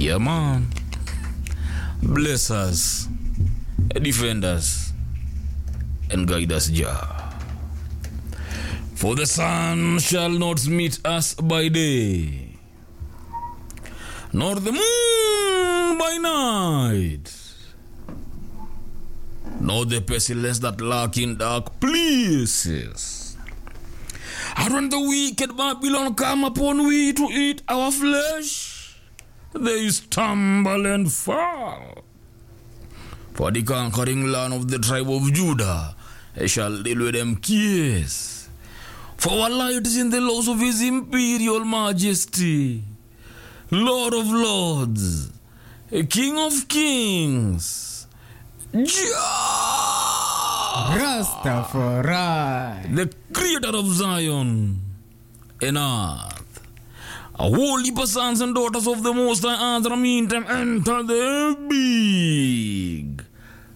Yeah, man. Bless us, defend us, and guide us, Jah. For the sun shall not meet us by day, nor the moon by night, nor the pestilence that lurk in dark places. And when the wicked Babylon come upon we to eat our flesh, they stumble and fall. For the conquering land of the tribe of Judah I shall deal with them kiss. For our light is in the laws of his imperial majesty, Lord of lords, King of kings, Jah, Rastafari. the creator of Zion and earth. A holy sons and daughters of the Most High Earth, meantime enter the big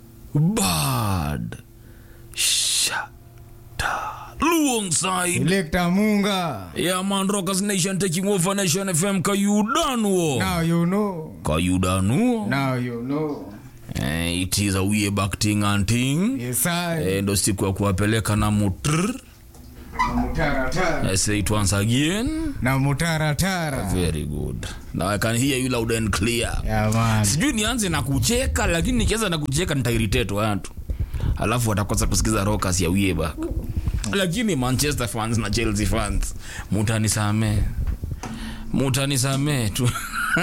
bad shata luong side. Electa Munga. Yeah, man, Rockers Nation taking over Nation FM. Kayudanuo. Now you know. Kayudanuo. Now you know. Eh, it is a way back thing and thing. Yes, I. Eh, ndo siku ya kuwapeleka na mutr. Na mutaratara. I say it once again. Na mutaratara. Very good. Now I can hear you loud and clear. Yeah, man. Sijui nianze na kucheka, lakini nikianza na kucheka nitairitate watu, alafu watakosa kusikiza Rockers ya wie back. Lakini Manchester fans na Chelsea fans, mutanisamee, mutanisamee tu.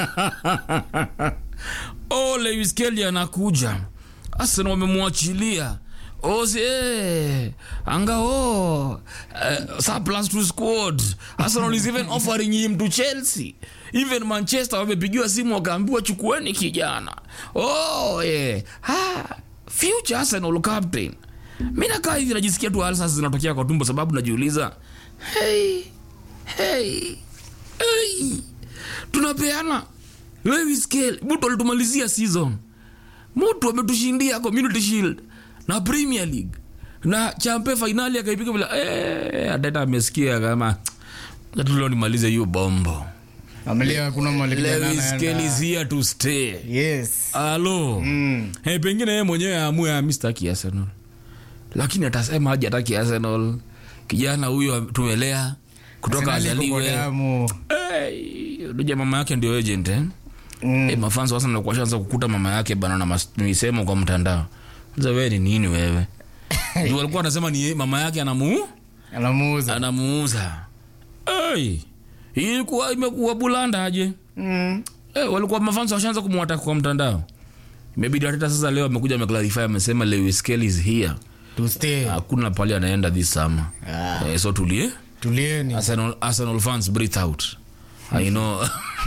oh, Lewis Kelly anakuja, Arsenal wamemwachilia Ose, eh, anga oh, uh, surplus to squad. Arsenal is even offering him to Chelsea. Even Manchester wamepigiwa simu wakaambiwa chukueni kijana. Oh, yeah. Ha, future Arsenal captain. Mimi nakaa hivi najisikia tu alsas zinatokea kwa tumbo sababu najiuliza, hey, hey, hey. Tunapeana Lewis Kelly, mtu alitumalizia season mtu ametushindia community shield na premier league na champe fainali akaipiga bila eh, atata amesikia kama tulio nimalize hiyo bombo Amelia kuna mali kijana Lewis Kelly is anaenda. here to stay Yes. alo Mm. hey, pengine yeye mwenyewe aamue amistaki arsenal lakini atasema haja ataki arsenal kijana huyo tumelea kutoka Arsenal iko kwa azaliwe damu. hey, unajua mama yake ndio agent eh? Mm. Eh, mafansi sasa ndio kuanza kukuta mama yake bana na mas- misemo kwa mtandao. Sasa wewe ni nini wewe? Ndio walikuwa wanasema ni ye- mama yake anamu Anamuuza. anamuuza. Hey, ilikuwa imekuwa bulanda aje? Mm. Eh, walikuwa mafansi washaanza kumwataka kwa mtandao. Imebidi hata sasa leo amekuja ameclarify amesema Lewis Kelly is here. To stay. Hakuna pale anaenda this summer. Ah. Eh, so tulie. Tulieni. Arsenal, Arsenal fans breathe out. I know.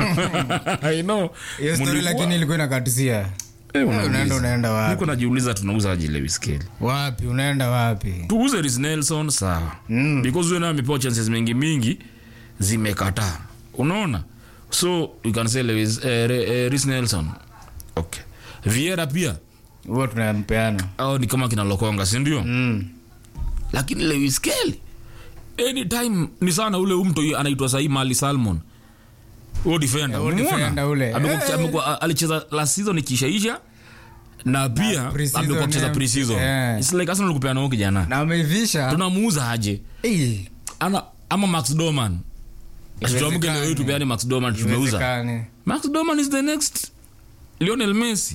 I know. Hiyo story Mulikuwa- lakini ilikuwa inakatisia. Eh, unauliza. Unaenda unaenda wapi? niko najiuliza tunauza aje Lewis Kelly Wapi? Unaenda wapi? tuuze Reece Nelson sawa Mm. because huyo naye amepewa chances mingi mingi zimekataa unaona so you can say Lewis eh, Re- eh, Reece Nelson okay Vieira pia Huo tunampeana. au ni kama kina Lokonga si ndio Mm. lakini Lewis Kelly anytime ni sana ule umto anaitwa sahi Mali Salmon huo defender huo umemuona? defender ule. Amekuwa- Eh. amekuwa- alicheza last season ikishaisha na pia pre-season, amekuwa kucheza eh, pre-season eh. it's like Arsenal kupeana huyo kijana Na ameivisha. tunamuuza aje Eh, ana ama Max Doman tuamke Iwezekani. leo hii tupeane Max Doman tumeuza iwezekani. Max Doman is the next Lionel Messi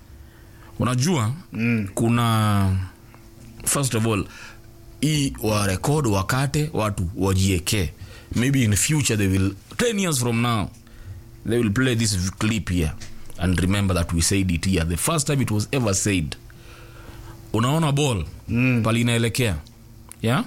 unajua Mm. kuna first of all hii wa record wakate watu wajieke maybe in future they will 10 years from now they will play this clip here and remember that we said it here the first time it was ever said unaona ball Mm. pali inaelekea yeah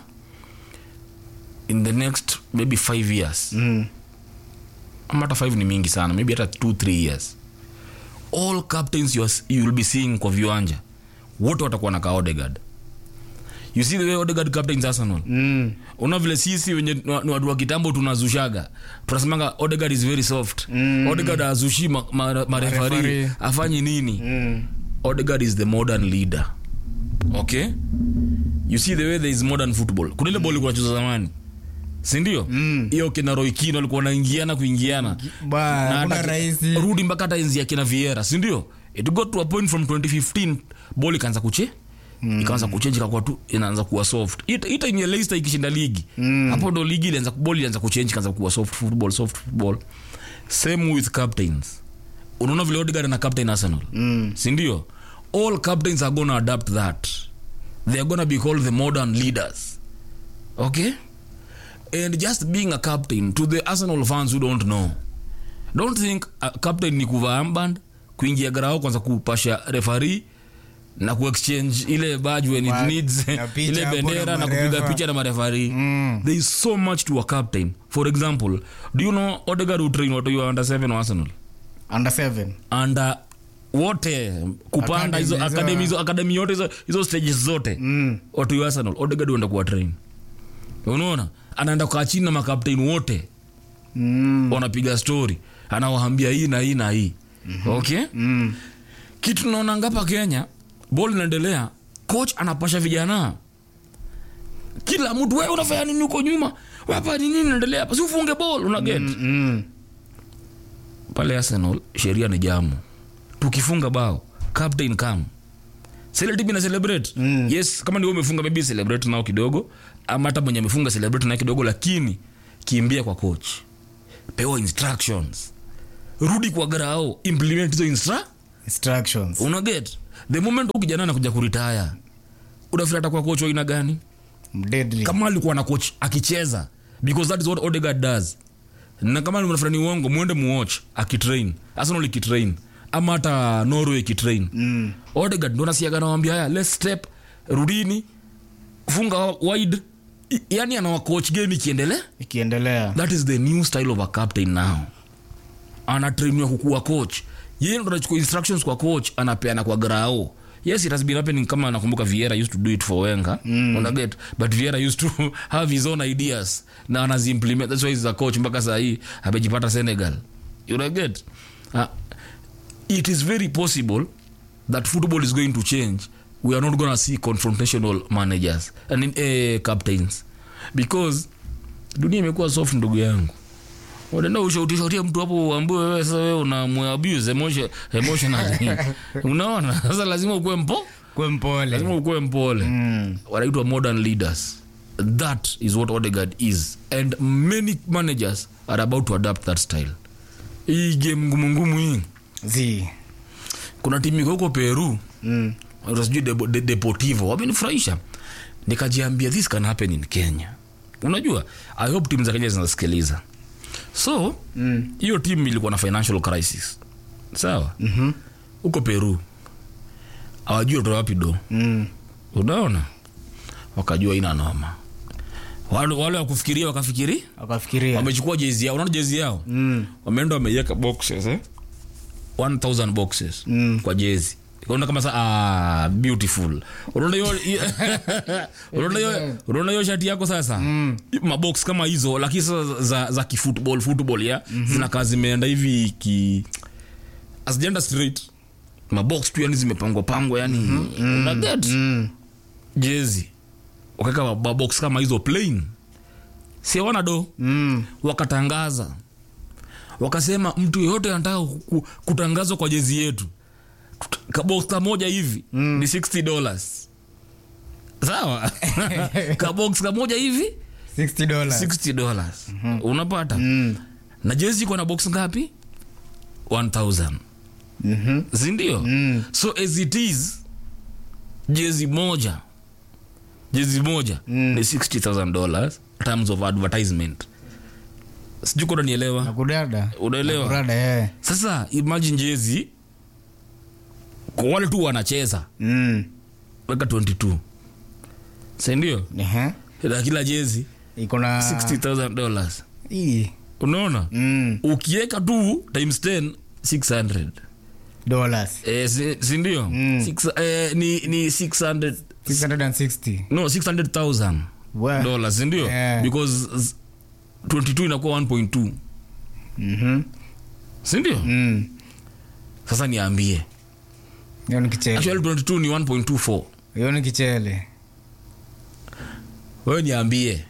in the next maybe five years Mm. ama hata five ni mingi sana maybe hata two three years all captains you, are, you will be seeing kwa viwanja wote watakuwa na ka Odegaard you see the way Odegaard captains Arsenal Mm. una vile sisi wenye ni wa- ni watu wa kitambo tunazushaga tunasemanga Odegaard is very soft Mm. Odegaard azushi marefari ma, ma Marefari. referee, afanye nini Mm. Odegaard is the modern leader okay you see the way there is modern football kuna ile ball ilikuwa inachezwa zamani sindio Mm. hiyo kina roikino alikuwa wanaingiana kuingiana Ba, Na hakuna hata- rahisi. rudi mpaka hata enzi ya kina viera sindio it got to a point from 2015 ball ikaanza kuche mm. ikaanza kuchenji ikakuwa tu inaanza kuwa soft ita, ita yenye Leicester ikishinda ligi Mm. hapo ndo ligi ilianza ball ilianza kuchenji ikaanza kuwa soft football soft football same with captains unaona vile Odegaard na captain Arsenal Mm. sindio all captains are gonna adapt that they are gonna be called the modern leaders okay and just being a captain to the arsenal fans who don't know don't think a captain ni kuvaa armband kuingia garao kwanza kupasha refari na kuexchange ile badge when it Ba- needs na picha ile hapo na bendera na marefa. kupiga picha na marefari Mm. there is so much to a captain for example do you know odegaard who train watu wa under 7 wa arsenal under seven anda wote kupanda hizo Academy, academy hizo- hizo academy yote hizo hizo stages zote Mm. watu wa Arsenal Odegaard huenda kuwa train unaona anaenda kukaa chini na makapteni wote Mm. wanapiga story anawaambia hii na hii na hii okay Mm. kitu tunaona ngapa Kenya ball inaendelea coach anapasha vijana kila mtu wewe unafanya nini huko nyuma hapa ni nini inaendelea hapa si ufunge ball una get Mm. Mm. pale Arsenal sheria ni jamu tukifunga bao captain come sile timu ina celebrate Mm. yes kama ndio umefunga maybe celebrate nao kidogo ama hata mwenye amefunga celebrate nao kidogo lakini kimbia kwa coach pewa instructions rudi kwa grao implement hizo instru instructions una get the moment huyu kijana anakuja kuritaya unafikiri atakuwa coach wa aina gani deadly kama alikuwa na coach akicheza because that is what Odegaard does na kama mnafikiri ni uongo mwende muwatch akitrain Arsenal ikitrain ama hata Norway ikitrain mm. Odegaard ndo nasiaga nawambia haya let's step rudini funga wide I- yani anawa coach game ikiendelea ikiendelea that is the new style of a captain now anatrainiwa kukuwa coach yeye ndo anachukua instructions kwa coach anapeana kwa grao yes it has been happening kama nakumbuka Vieira used to do it for Wenger mm. unaget but Vieira used to have his own ideas na anaziimplement that's why he's a coach mpaka saa hii amejipata Senegal unaget uh, it is very possible that football is going to change we are not going to see confrontational managers and in, eh, captains because dunia imekuwa soft ndugu yangu unaenda ushautishatia mtu hapo uambie wewe sasa wewe una abuse emotion, emotionally unaona sasa lazima ukuwe mpo kwe mpole lazima ukuwe mpole mm. wanaitwa modern leaders that is what Odegaard is and many managers are about to adapt that style hii game ngumu ngumu hii zi kuna timu iko huko Peru mm. Ata sijui Depo- De- deportivo wamenifurahisha nikajiambia this can happen in kenya unajua i hope timu za kenya zinasikiliza so Mm. hiyo timu ilikuwa na financial crisis sawa Mhm. huko peru awajui watoa wapi do Mm. unaona wakajua ina noma wale, wale wakufikiria wakafikiri akafikiria wamechukua jezi yao unaona jezi yao mm. wameenda wameiweka boxes eh? 1000 boxes Mm. kwa jezi unaona kama sa ah, beautiful unaona hiyo unaona hiyo unaona hiyo shati yako sasa mm. mabox kama hizo lakini sasa za, za kifootball football ya mm-hmm. zinakaa zimeenda hivi ki asijaenda straight mabox tu yani zimepangwa pangwa yani mm-hmm. una get Mm. jezi wakaweka mabox kama hizo plain si wana do Mm. wakatangaza wakasema mtu yeyote anataka ku- kutangazwa kwa jezi yetu kabox kamoja hivi mm. ni 60 dollars sawa kabox kamoja hivi 60 dollars 60 dollars unapata mm. na jezi iko na box ngapi 1000 Mhm. sindio Mm. so as it is jezi moja jezi moja Mm. ni 60000 dollars terms of advertisement sijui kuna nielewa nakudada unaelewa kurada eh. sasa imagine jezi kwa wale tu wanacheza mm. weka 22 sindio Ehe. na kila jezi iko na 60000 dollars Ii. unaona mm. ukiweka tu times 10 600 dollars eh, si, sindio Mm. Six, eh, ni, ni 600 660 no 600000 Wa- dollars sindio Yeah. because z- 22 inakuwa 1.2 Mhm. sindio Mm. sasa niambie hiyo ni kichele actually 22 ni 1.24 hiyo ni kichele wewe niambie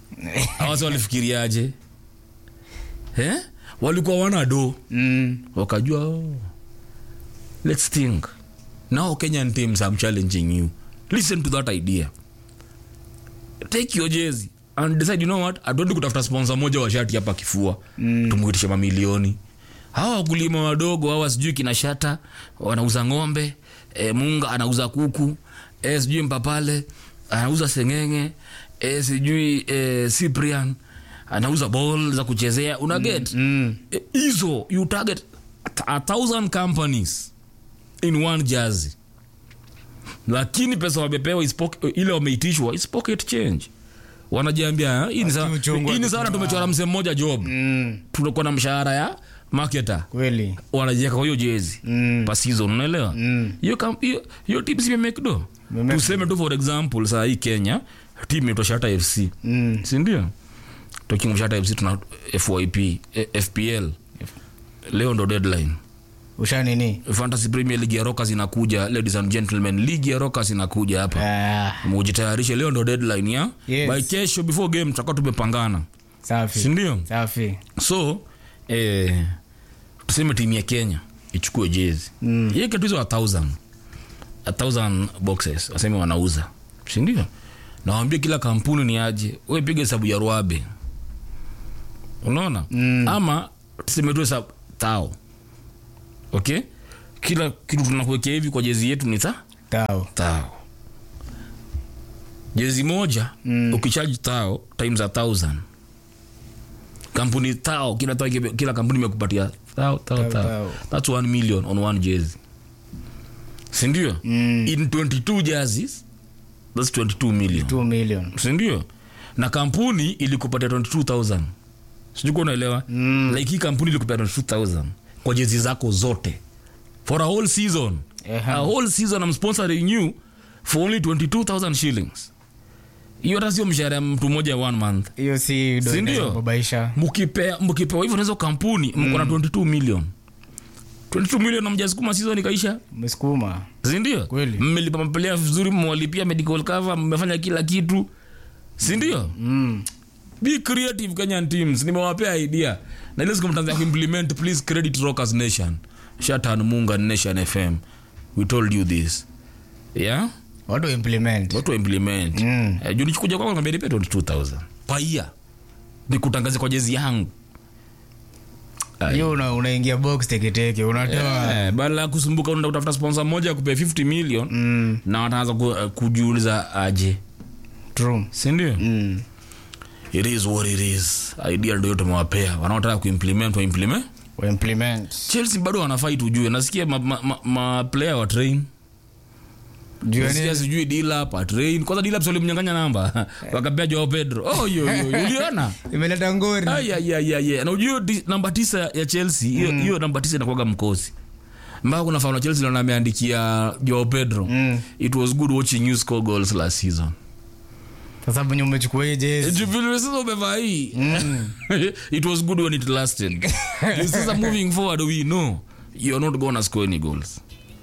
awasi walifikiriaje eh? walikuwa wana do Mm. wakajua oh, let's think now kenyan teams i'm challenging you listen to that idea take your jezi and decide you know what atuendi kutafuta sponsor moja wa shati hapa kifua mm. tumwitishe mamilioni hawa wakulima wadogo hawa sijui kina shata wanauza ng'ombe e, munga anauza kuku e, sijui mpapale anauza sengenge e, sijui e, cyprian anauza ball za kuchezea una get Mm. Eh, hizo you target a- a thousand companies in one jazi lakini pesa wamepewa is pock- ile wameitishwa is pocket change wanajiambia "Ah, hii ni sa- uchungu hii ni sana tumechora msee mmoja job Mm. tunakuwa na mshahara ya marketer Kweli. wanajieka kwa hiyo jezi Mm. per season unaelewa Mm. hiyo kam- hiyo- hiyo team si imemake do Imemake tuseme tu for example saa hii kenya team inaitwa shata fc Mm. sindio talking of shata fc tuna fyp eh, fpl leo ndo deadline Usha nini? fantasy premier league ya rockers inakuja ladies and gentlemen league ya rockers inakuja hapa Ah, mujitayarishe leo ndo deadline ya Yes. by kesho before game tutakuwa tumepangana safi. sindio Safi. so eh, tuseme timu ya kenya ichukue jezi Mm. iweke tu hizo a thousand a thousand boxes waseme wanauza sindio nawambia kila kampuni ni aje we piga hesabu ya ruabe unaona Mm. ama tuseme tu hesabu tao okay kila kitu tunakuwekea hivi kwa jezi yetu ni ta Tao. tao jezi moja Mm. ukichaji tao times a thousand kampuni tao kila, tao, kila kampuni imekupatia tao, tao, Tao, tao. tao. thats 1 million on one jezi sindio Mm. in 22 jerseys thats 22 million 2 million. sindio na kampuni ilikupatia 22000 sijukuwa unaelewa Mm. like hii kampuni ilikupatia 22000 kwa jezi zako zote for a whole season Ehe. a whole season I'm sponsoring you for only 22000 shillings hiyo hata sio mshahara ya mtu mmoja ya one month Hiyo si do Si ndio? inababaisha. mkipea mkipewa hivyo nazo kampuni mko na 22 million 22 million na mjasukuma season ikaisha Msukuma. sindio Kweli. mmelipa mapelea vizuri mmewalipia medical cover mmefanya kila kitu sindio Mm. be creative kenyan teams nimewapea idea na ile siku mtaanza kuimplement please credit rockers nation shatan munga nation fm we told you this yeah Watu implement. watu wa implement Mm. eh, juu nichikuja kwako ngambia nipe 22000 paia nikutangaze kwa jezi yangu Ai. Hiyo una, unaingia box teketeke unatoa. Eh, badala ya kusumbuka unaenda kutafuta sponsor moja akupe 50 million Mm. na wataanza ku, uh, kujiuliza aje True. sindio Mm. it is what it is idea ndio tumewapea wanaotaka kuimplement waimplement We implement. chelsea bado wanafait ujue nasikia maplayer ma, ma, ma player wa train Juu ya nasikia nini? sijui dilap atrain kwanza dilap walimnyanganya namba wakapea joao pedro oh, yo, yo, yo, uliona Imeleta ngori. ayayayaya na ujue di- namba tisa ya chelsea hiyo hiyo namba tisa inakuwaga mkosi mpaka kuna fauna chelsea naona ameandikia joao pedro Mm. it was good watching you score goals last season Sasa venye umechukua hii jezi. Jubilee sasa umevaa hii it was good when it lasted You sasa moving forward we know you're not gonna score any goals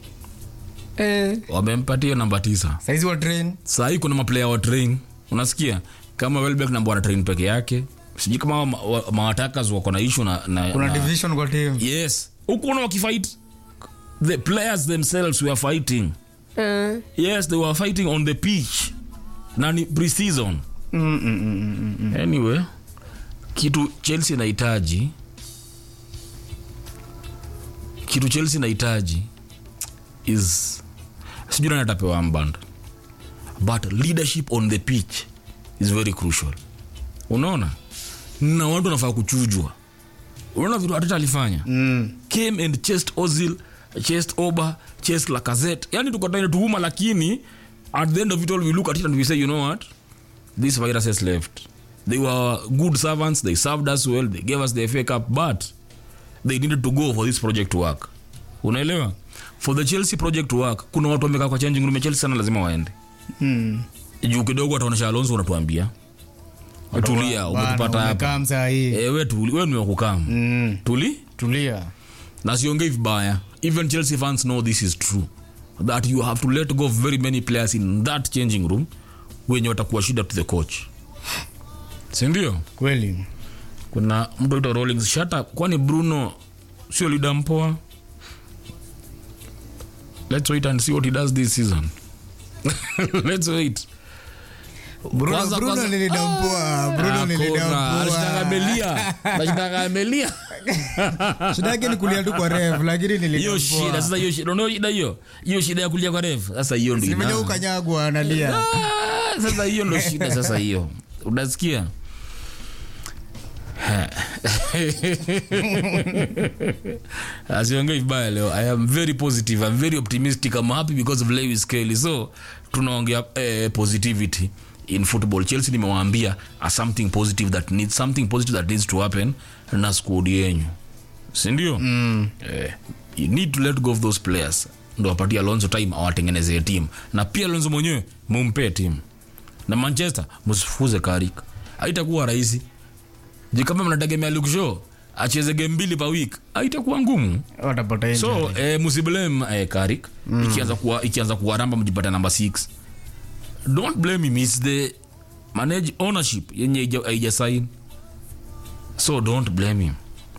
Eh. wamempatia hiyo namba tisa Saizi wa train. saa hii kuna maplayer wa train unasikia kama welbeck namba wana train peke yake sijui kama ma- wa- mawatakas wako na issue na, na, Kuna na division kwa team. yes hukuona wakifight the players themselves were fighting yes they were fighting on the pitch na ni pre-season Mm, mm, mm, mm, mm. anyway kitu chelsea inahitaji kitu chelsea inahitaji is sijui nani atapewa mband but leadership on the pitch is very crucial unaona na watu wanafaa kuchujwa unaona vitu ateta alifanya Mm. came and chased ozil chased oba chased lacazette yani tuko trying to huma lakini at the end of it all we look at it and we say you know what this virus has left they were good servants they served us well they gave us the FA cup but they needed to go for this project to work unaelewa for the chelsea project to work kuna watu wamekaa kwa changing room ya chelsea sana lazima waende Mm. juu kidogo wataonesha alonso unatuambia tulia Bana, umetupata hapa umekaa msaa hii. ewe tuli we ni wakukam Mm. tuli Tulia. na siongei vibaya even chelsea fans know this is true that you have to let go of very many players in that changing room wenye watakuwa shida to the coach sindio kweli kuna mtu aitwa Rawlings shata kwani bruno sio lida mpoa let's wait and see what he does this season let's wait Bruno, Kwanza- Bruno kwanza- nilidampoa Bruno Hakuna, nilidampoa alishtaka Belia. Alishtaka Belia. shida yake ni kulia tu kwa ref lakini hiyo shida sasa hiyo shida unaona shida hiyo hiyo shida ya kulia kwa ref sasa hiyo ndio nimeja ina- ukanyagwa analia Ah, sasa hiyo ndo shida sasa hiyo unasikia asiongei vibaya leo i am very positive i'm very optimistic i'm happy because of lewis kelly so tunaongea eh, positivity in football chelsea nimewaambia a something positive that needs something positive that needs to happen na squad yenyu sindio mm. eh, you need to let go of those players ndo wapatie alonso time awatengenezee team na pia alonso mwenyewe mumpee team na manchester msifuze karik haitakuwa rahisi ji kama mnategemea lukshow acheze game mbili pa week haitakuwa ngumu watapata injury. so eh, msiblame eh, karik mm. ikianza kuwa ikianza kuwaramba mjipata namba 6 don't blame him its the manage ownership yenye haija- haijasign so don't blame him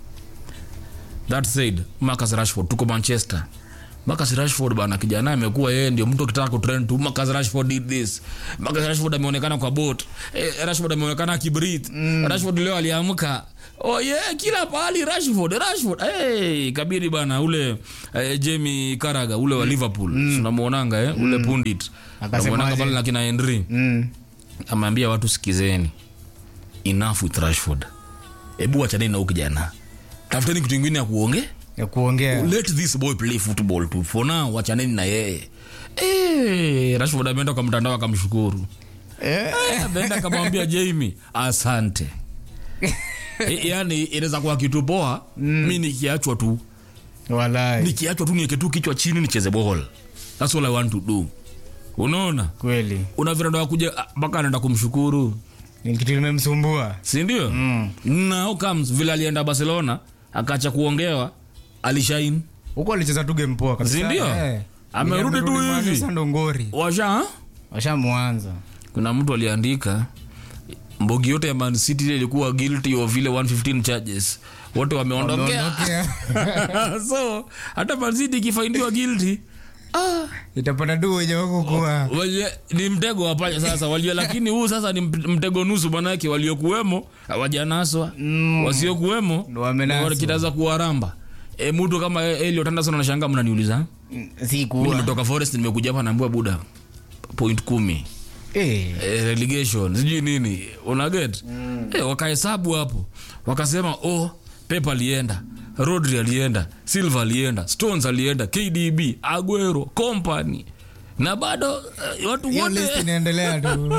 that said marcus rashford tuko manchester marcus rashford bana kijana amekuwa yeye ndio mtu akitaka kutrend tu marcus rashford did this marcus rashford ameonekana kwa boat eh, rashford ameonekana akibrit mm. rashford leo aliamka oh yeah kila pahali rashford rashford hey, kabiri bana ule eh, jamie karaga ule wa liverpool mm. unamuonanga eh, ule pundit Akasemaje? unamuonanga pale na kina henry Mm. ameambia watu sikizeni enough with rashford hebu wachaneni na huyu kijana tafuteni kitu ingine ya kuonge ya kuongea let this boy play football tu for now wachaneni na yeye Eh, rashford ameenda kwa mtandao akamshukuru Eh, Eh, ameenda akamwambia jamie asante Eh, yaani inaweza kuwa kitu poa mi nikiachwa tu walai nikiachwa tu nieke tu kichwa chini nicheze ball thats all i want to do unaona kweli una virando kuja ah, mpaka anaenda kumshukuru ni kitu limemsumbua sindio mm. now comes vile alienda barcelona akacha kuongewa alishain huko alicheza tu game poa kabisa Sindio? Eh. Amerudi tu Amerudi hivi. Sasa ndo ngori washa washamwanza kuna mtu aliandika mbogi yote ya Man City ile ilikuwa guilty of vile 115 charges wote wameondokea Wameondokea. so hata Man City ikifaindiwa guilty ah, itapata tu wenye wako kuwa Walio, ni mtego wapanya sasa walio lakini huu sasa ni mt- mtego nusu manake waliokuwemo hawajanaswa mm. wasiokuwemo Ndo wamenaswa. kitaza kuwaramba e, mtu kama Elliot Anderson anashanga mnaniuliza si mi kuwa nimetoka forest nimekuja hapa naambiwa buda point kumi Eh, eh, relegation sijui nini unaget mm. eh, wakahesabu hapo wakasema oh pep alienda rodri alienda silva alienda stones alienda kdb aguero company na bado eh, watu hiyo list wote inaendelea tu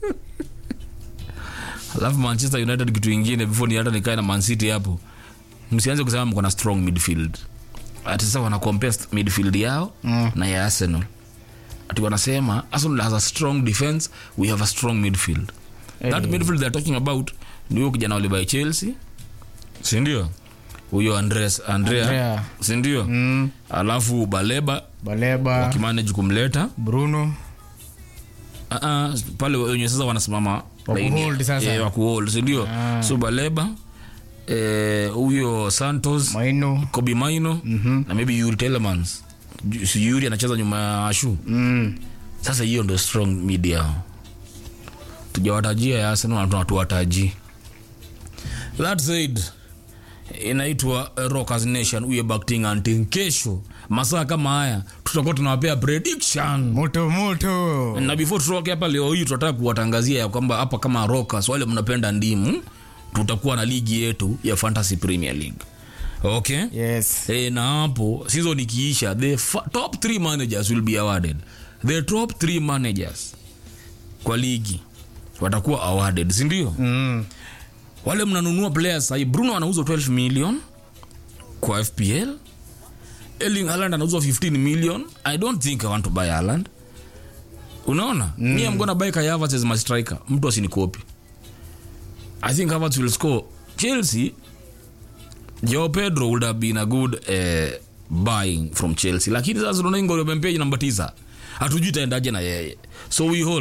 alafu manchester united kitu ingine before ni hata nikae na mancity hapo msianze kusema mko na strong midfield ati sasa wana compare st- midfield yao mm. na ya arsenal ati wanasema arsenal has a strong defense we have a strong midfield that midfield they're talking about ni huyo kijana walibai chelsea sindio huyo andres andrea, Andrea. sindio Mm, alafu baleba baleba wakimanage kumleta bruno uh, pale wenye sasa wanasimama laini- Wakuhold sasa. eh, wakuhold sindio Ah. so baleba eh, huyo santos maino kobi maino mm-hmm. na maybe yuri telemans Ju- si yuri anacheza nyuma ya ashu mm. sasa hiyo ndo strong media tujawatajia ya arsenal na tunatuwataji that said inaitwa uh, rockers nation uye bakting anting kesho masaa kama haya tutakuwa tunawapea prediction moto moto na before tutoke hapa leo hii tunataka kuwatangazia ya kwamba hapa kama rockers wale mnapenda ndimu tutakuwa na ligi yetu ya fantasy premier league okay yes e, na hapo season ikiisha the fa- top three managers will be awarded the top three managers kwa ligi watakuwa awarded sindio mm. wale mnanunua players sahii bruno anauzwa 12 million kwa fpl erling haland anauzwa 15 million i don't think i want to buy haland unaona mm. me i'm gonna buy kai Havertz as my striker mtu asinikopi i think Havertz will score chelsea Joao Pedro would have been a good uh, buying from Chelsea lakini sasa tunaona ngoro wamempea namba tisa hatujui itaendaje na yeye so we hold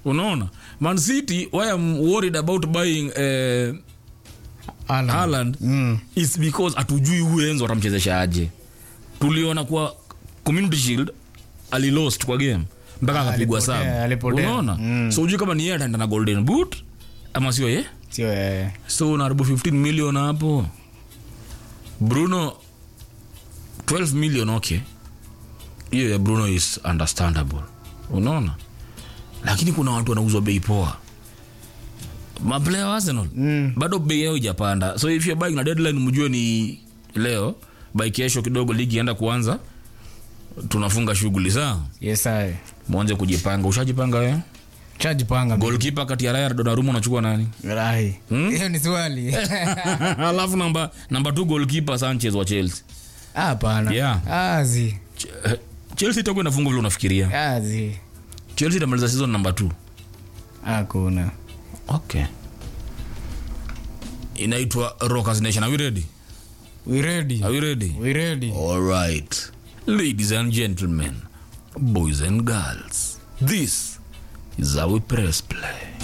unaona man city why i'm worried about buying eh, Haaland. Haaland Mm. is because hatujui huyu enzo atamchezesha aje tuliona kwa community shield alilost kwa game mpaka akapigwa alipotea, saba alipotea. unaona Mm. so ujui kama ni yeye ataenda na golden boot ama sio ye Sio yeye. so unaharibu 15 million hapo bruno 12 million okay hiyo ya bruno is understandable unaona lakini kuna watu wanauzwa bei poa maplaya wa arsenal Mm. bado bei yao ijapanda so if you're buying na deadline mjue ni leo by kesho kidogo ligi ienda kuanza tunafunga shughuli saa Yes, aye. mwanze kujipanga ushajipanga we Chajipanga. golkipa kati ya raya na donnarumma unachukua nani Rai. Hiyo ni swali. alafu namba namba t golkipa sanchez wa chelsea Hapana. Yeah. Azi. Ch- eh, chelsea itakuwa inafunga vile unafikiria Azi. chelsea itamaliza season namba t Hakuna. okay inaitwa rockers nation are we ready We ready. are we ready We ready. All right, ladies and gentlemen, boys and girls, this is how we press play.